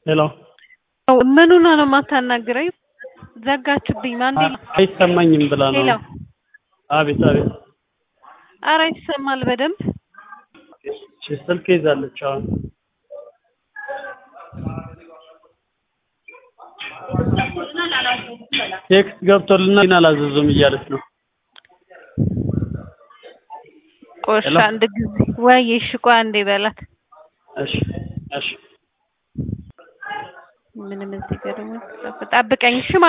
ሄሎ ምኑን ነው የማታናግረኝ? ዘጋችብኝ። ማንዴ አይሰማኝም ብላ ነው። ሄሎ አቤት አቤት። ኧረ ይሰማል በደንብ እሺ፣ ስልክ ይዛለች አሁን። ቴክስት ገብቶልና ግን አላዘዙም እያለች ነው። ቆሻ ሄሎ። አንድ ጊዜ ወይ እሺ፣ ቆይ አንዴ በላት። እሺ እሺ ምንም እዚህ ጋር ደግሞ ጠብቀኝ እሺ